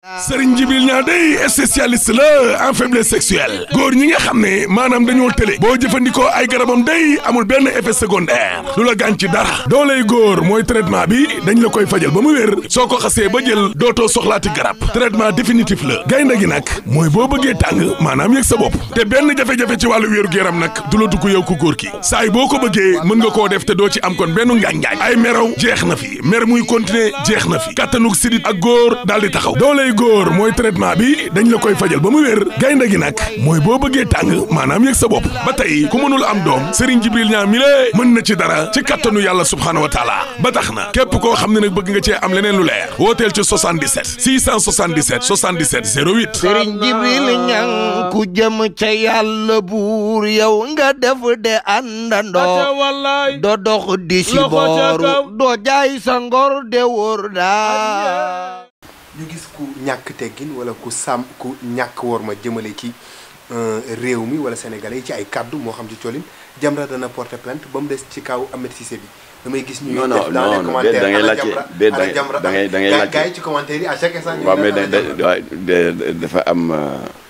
Serigne Djibril Niang day spécialiste la en faiblesse sexuelle góor ñi nga xam ne maanaam dañoo tële boo jëfandikoo ay garabam day amul benn effet secondaire du la gaañ ci dara dooley góor mooy traitement bi dañ la koy fajal ba mu wér soo ko xasee ba jël dootoo soxlaati garab traitement définitif la gaynde gi nag mooy boo bëggee tàng maanaam yëg sa bopp te benn jafe-jafe ci wàllu wéeru yaram nag du la dugg yow ku góor ki saay boo ko bëggee mën nga koo def te doo ci am kon benn ngaañ-ngaañ ay meraw jeex na fi mer muy continuer jeex na fi kattanug sidit ak góor daal di taxaw dooley góor mooy traitement bi dañ la koy fajal ba mu wér gaynde gi nag mooy boo bëggee tàng maanaam yëg sa bopp ba tey ku mënul am doom Serigne Djibril Niang mi lée mën na ci dara ci kattanu yàlla subhaanahu wa taala ba tax na képp koo xam ne nag bëgg nga cee am leneen lu leer wooteel ci 77 677 77 08 Serigne Djibril Niang ku jëm ca yàlla buur yow nga def de àndandoo wallaay do dox di si Loxo ca kaw. booru doo jaay sa ngor de wóor daa ñu gis ku ñàkk teggin wala ku sàmm ku ñàkk wor ma jëmale ci euh, réew mi wala sénégalais yi ci ay kaddu moo xam ci colin Jamra dana porter plainte ba mu des ci kaw Ahmed Cissé bi damay gis ñu Non, non, def dans les non, non, commentaires da ngay ana laajte, Jamra déet, da ana ngay- Jamra da ngay- da ngay Gaa- laajte. gaa yi ci commentaire yi à chaque instant ñu waaw ne mais ana da Jamra. da de- de- dafa am euh,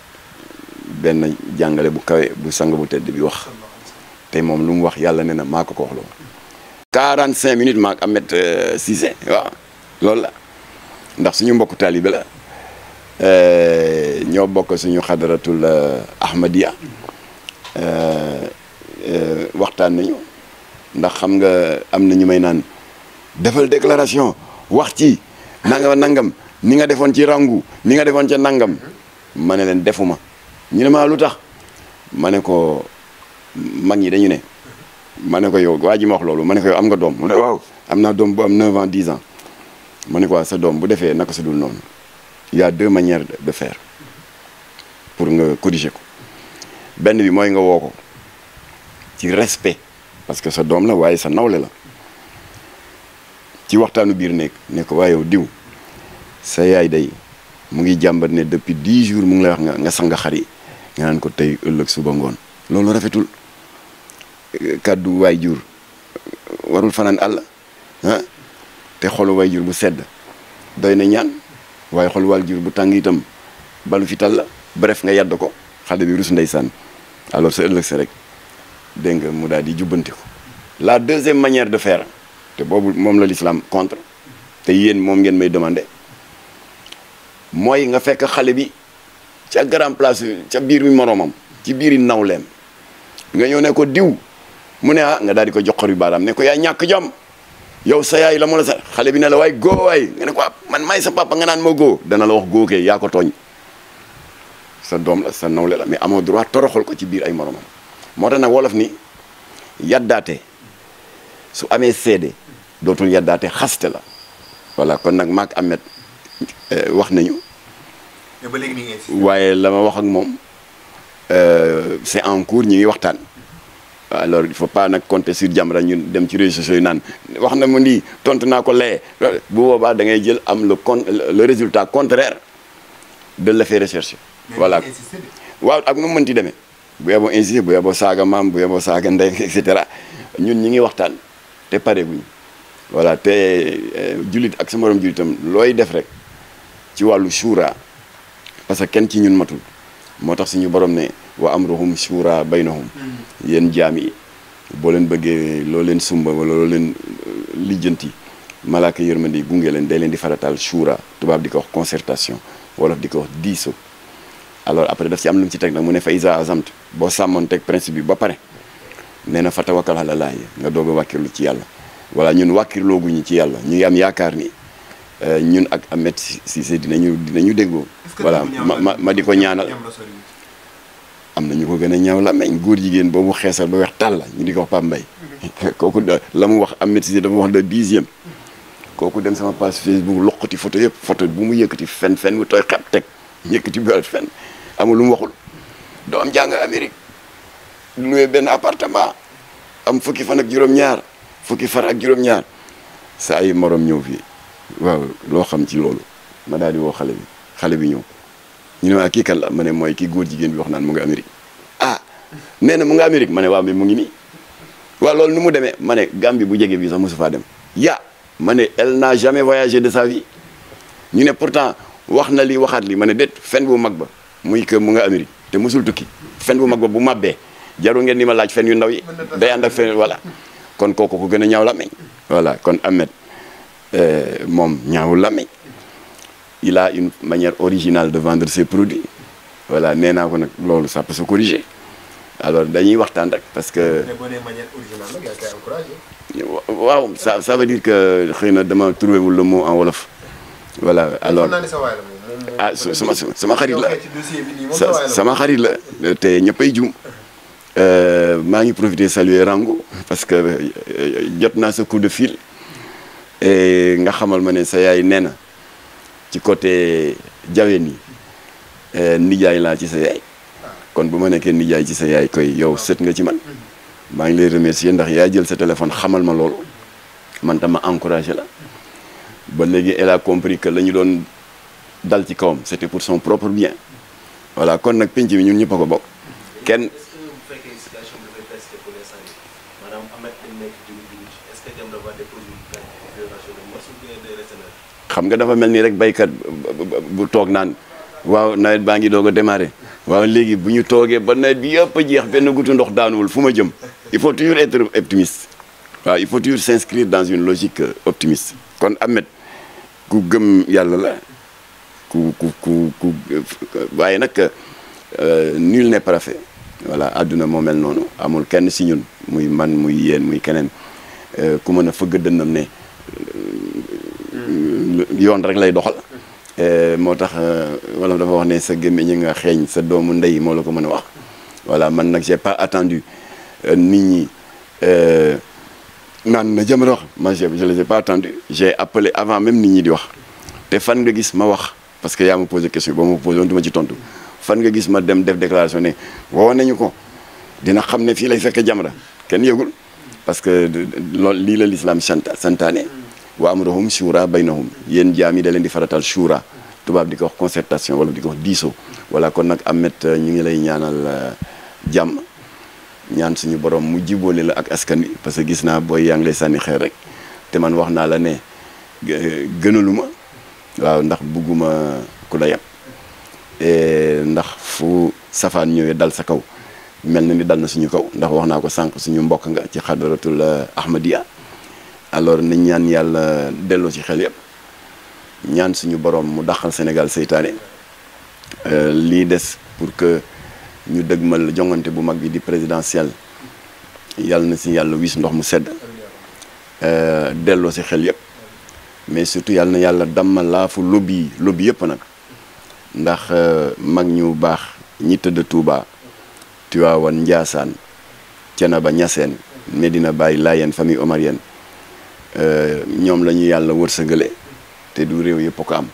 benn jàngale bu kawe bu sang bu tedd bi wax te moom lu mu wax yàlla ne na maa ko ko wax loolu 45 minutes maa ak Ahmed euh, Cissé waaw loolu la ndax suñu mbokku taalibe la euh, ñoo bokk suñu xadaratul euh, Ahmadiyya euh, euh, waxtaan nañu ndax xam nga am na ñu may naan defal déclaration wax ci nangam nangam ni nga defoon ci rangu ni nga defoon ca nangam ma ne leen defuma ñu ne ma lu tax ma ne ko mag ñi dañu ne ma ne ko yow waa ji ma wax loolu ma ne ko yow am nga doom mu ne waaw am naa doom bu am 9 ans 10 ans ma ne ko waaw sa doom bu defee naka sa dul noonu il y a deux manières de de faire pour nga corriger ko benn bi mooy nga woo ko ci respect parce que sa doom la waaye sa nawle la ci waxtaanu biir nekk ne ko waaye yow diw sa yaay day mu ngi jàmbat ne depuis dix jours mu ngi lay wax nga nga sanga xari nga naan ko tey ëllëg suba ngoon loolu rafetul Euh, kàddu waay jur warul fanaan àll ah te xolu waay jur bu sedd doy na ñaan waaye xolu waay jur bu tàng itam balu fi tal la bref nga yàdd ko xale bi rus ndeysaan alors sa ëllëg sa rek dégg nga mu daal di jubbanti ko la deuxième manière de faire te boobu moom la l'islam contre te yéen moom ngeen may demandé mooy nga fekk xale bi ca grand place ca biir mi moroomam ci biiri nawleem nga ñëw ne ko diw mu ne ah nga daal di ko joxor yu baaraam ne ko yaa ñàkk jom yow sa yaay la mu la sa xale bi ne la waay góo waay nga ne ko ah man maay sa papa nga naan ma góo dana la wax góo kee yaa ko tooñ sa doom la sa nawle la mais amoo droit toroxal ko ci biir ay moromam moo tax nag wolof ni yaddaate su amee seede dootul yaddaate xaste la voilà kon nag maak Ahmed euh, wax nañu mais ba léegi mi ngi insisté. waaye la ma wax ak moom euh, c'est en cours ñu ngi waxtaan alors il faut pas nag compter sur Jamra ñun dem ci réseaux sociaux yi naan wax na mu nii tontu naa ko lee bu boobaa da ngay jël am le con le résultat contraire de l'effet recherché Mais voilà mi ngi insisté de. waaw ak nu mu mënti demee bu yeboo insister bu yeboo saaga maam bu yeboo saaga ndey et cetera ñun ñi ngi waxtaan te pare guñ voilà te euh, jullit ak sa morom jullitam looy def rek ci wàllu shura parce que kenn ci ñun matul moo tax suñu borom ne wa amruhum shura baynahum yéen jaam yi boo leen bëggee loo leen sumba wala loo leen euh, lijjanti malaaka yërmande yi gunge leen day leen di farataal shura tubaab di ko wax concertation wolof di ko wax diisoo alors après daf ci am lu mu ci teg nag mu ne fa isa azamt boo sàmmoon teg principe bi ba pare nee na fa tawakkal ala laay nga doog a wàkkirlu ci yàlla voilà ñun wàkkirlooguñu ci yàlla ñu ngi am yaakaar ni euh, ñun ak Ahmed Cissé dinañu dinañu déggoo Est-ce que voilà du ñaaw ma la- ma ma di ko ñaanal Jamra soriwul. am na ñu ko gën a ñaaw la meñ góor jigéen boobu xeesal ba weex tàll la ñu di ko wax Pape Mbaye kooku da- la mu wax Ahmed Cissé dafa wax le dixième kooku dem sama page Facebook loqati photo yëpp photo bu mu yëkkati fen fen bu tooy xep teg yëkkati bu fen amul lu mu waxul doom jàng Amérique loué benn appartement am fukki fan ak juróom-ñaar fukki fan ak juróom-ñaar sa ay morom ñëw fii waaw loo xam ci loolu ma daal di woo xale bi xale bi ñëw ñu ne waa kii kan la ma ne mooy kii góor jigéen bi wax naan mu ngi Amérique ah nee na mu ngi Amérique ma ne waaw mais mu ngi nii waaw loolu nu mu demee ma ne Gambie bu jege bi sax mosu faa dem ya ma ne elle n'a jamais voyagé de sa vie ñu ne pourtant wax na li waxaat li ma ne déet fen bu mag ba muy que mu nga Amérique te musul tukki fen bu mag ba bu màbbee jaru ngeen ni ma laaj fen yu ndaw yi day ànd ak fen voilà kon kooku ko gën a ñaaw làmmiñ voilà kon Ahmed moom ñaawul làmmiñ il a une manière originale de vendre ses produits voilà nee naa ko nag loolu ça peut se corriger alors dañuy waxtaan rek parce que mais boo nee manière originale nag yaa koy encouragé. waaw ça ça veut dire que xëy na dama trouvé wul le mot en wolof voilà alors xam naa ne sa waay la moom moom. ah su- sama sama xarit la ci dossier bi nii moom sa waay sa la sama xarit la te ñëppay jum maa ngi profité saluer Rango parce que euh, jot naa sa coup de fil et nga xamal ma ne sa yaay nee na ci côté jaween yi euh, nijaay laa ci sa yaay kon bu ma nekkee nijaay ci sa yaay koy yow sët nga ci man maa ngi lay remercier ndax yaa jël sa téléphone xamal ma loolu man tam ma encouragé la ba léegi elle a compris que la ñu doon dal ci kawam c'était pour son propre bien voilà kon nag penc bi ñun ñëpp a ko bokk kenn est-ce que bu fekkee situation bi dafay persisté pour l'instant yi maanaam Ahmed dañ nekk jiwu jiwu ci est-ce que Jamra va déposer une plainte pour violation de mœurs ou bien day rester neutre xam nga dafa mel ni rek baykat bu- bu- bu toog naan waaw nawet baa ngi doog a démarrer waaw léegi bu ñu toogee ba nawet bi yëpp a jeex benn gutu ndox daanuwul fu ma jëm il faut toujours être optimiste waaw il faut toujours s'inscrire dans une logique euh, optimiste kon Ahmed ku gëm yàlla la ku ku ku ku waaye nag euh, nul n'est parfait voilà àdduna moo mel noonu amul kenn si ñun muy man muy yéen muy keneen euh, ku mën a fëgg dënnam ne yoon rek lay doxal moo tax wala dafa wax ne sa gémmiñ nga xeeñ sa doomu ndey moo la ko mën a wax voilà man nag j'ai pas attendu euh, nit ñi euh, naan na Jamra wax moi je je les ai pas attendu j'ai appelé avant même nit ñi di wax te fan nga gis ma wax parce que yaa ma posé question boo ma posé woon du ma ci tontu fan nga gis ma dem def déclaration ne woo nañu ko dina xam ne fii lay fekk Jamra kenn yëgul parce que loolu lii la l'islam sant santaane wa amruhum shura baynahum yéen jaam yi da leen di faratal shura tubaab di ko wax concertation wala di ko wax diisoo voilà kon nag Ahmed ñu ngi lay ñaanal jàmm ñaan suñu borom mu jiboole la ak askan wi parce que gis naa booy yaa ngi lay sànni xeer rek te man wax naa la ne gënaluma waaw ndax bugguma ku la yab ndax fu safaan ñëwee dal sa kaw mel na ni dal na suñu kaw ndax wax naa ko sànq suñu mbokk nga ci xadaratul ahmadiya alors nañ ñaan yàlla delloo ci xel yëpp ñaan suñu borom mu dàqal Sénégal seytaane lii des pour que ñu dëgmal jongante bu mag bi di présidentielle yàlla na si yàlla wis ndox mu sedd delloo si xel yëpp mais surtout yàlla na yàlla dammal laafu lobby yi lobby yëpp nag ndax mag ñu baax ñi tëdd Touba Tiwaawan Njaasaan Cenaba Ñaseen Medina Baye Laayeen famille omarienne ñoom la ñu yàlla wërsëgale te du réew yëpp ko am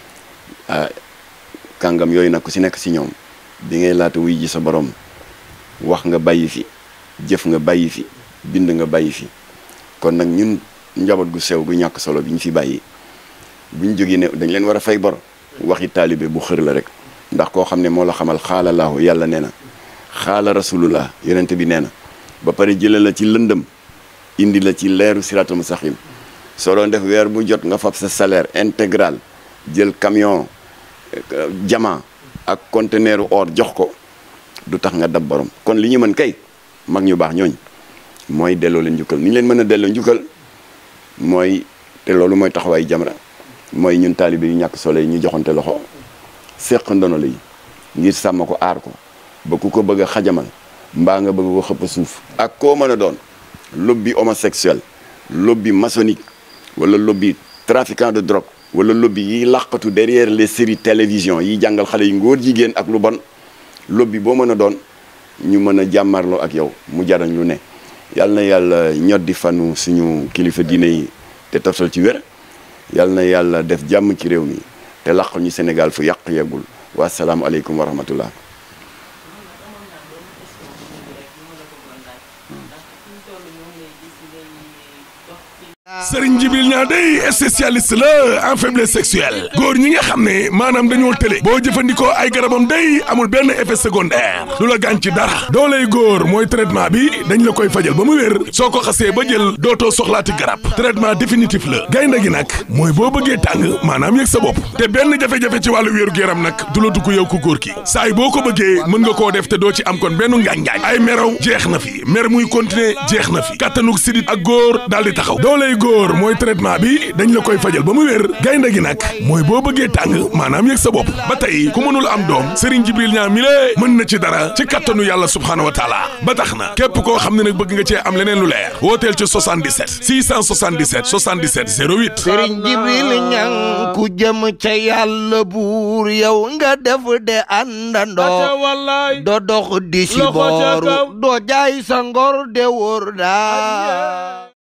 kàngam yooyu nag ku si nekk si ñoom bi ngay laata wuy ji sa borom wax nga bàyyi fi jëf nga bàyyi fi bind nga bàyyi fi kon nag ñun njaboot gu sew gu ñàkk solo bi ñu fi bàyyi bu ñu jógee ne dañ leen war a fay bor waxi taalibe bu xër la rek ndax koo xam ne moo la xamal xaala laahu yàlla nee na xaala rasulullah yonent bi nee na ba pare jëlee la ci lëndëm indi la ci leeru siratul mustaqim soo doon def weer bu jot nga fab sa salaire intégral jël camion jama ak conteneur or jox ko du tax nga dab borom kon li ñu mën kay mag ñu baax ñooñ mooy delloo leen njukkal ni ñu leen mën a delloo njukkal mooy te loolu mooy taxawaay Jamra mooy ñun taalibe yu ñàkk solo yi ñu joxante loxo seq ndono la yi ngir sàmm ko aar ko ba ku ko bëgg a xajamal mbaa nga bëgg ko xëpp suuf ak koo mën a doon lobby homosexuel lobby maçonnique wala lobby trafiquant de drogue wala lobby yi làqatu derrière les séries télévision yi jàngal xale yi ngóor jigéen ak lu bon lobby boo mën a doon ñu mën a jàmmarloo ak yow mu jarañ lu ne yàlla na yàlla ñoddi fanu suñu kilifa diine yi te toftal ci wér yàlla na yàlla def jàmm ci réew mi te làq ñu Sénégal fu yàq yeggul wa salaamu aleykum wa rahmatullah Serigne Djibril Niang day spécialiste la en faiblesse sexuelle góor ñi nga xam ne maanaam dañoo tële boo jëfandikoo ay garabam day amul benn effet secondaire du la gaañ ci dara dooley góor mooy traitement bi dañ la koy fajal ba mu wér soo ko xasee ba jël dootoo soxlaati garab traitement définitif la gaynde gi nag mooy boo bëggee tàng maanaam yëg sa bopp te benn jafe-jafe ci wàllu wéeru yaram nag du la dugg yow ku góor ki saay boo ko bëggee mën nga koo def te doo ci am kon benn ngaañ-ngaañ ay meraw jeex na fi mer muy continuer jeex na fi kattanug sidit ak góor daal di taxaw dooley góor mooy traitement bi dañ la koy fajal ba mu wér gaynde gi nag mooy boo bëggee tàng maanaam yëg sa bopp ba tey ku mënul am doom Serigne Jibril Niang mi lée mën na ci dara ci kattanu yàlla subhaanahu wa taala ba tax na képp koo xam ne nag bëgg nga cee am leneen lu leer wooteel ci 77 677 77 08 sëriñ jibril ñang ku jëm ca yàlla buur yow nga def de àndandoo do dox di si booru doo jaay sa ngor de wóor daa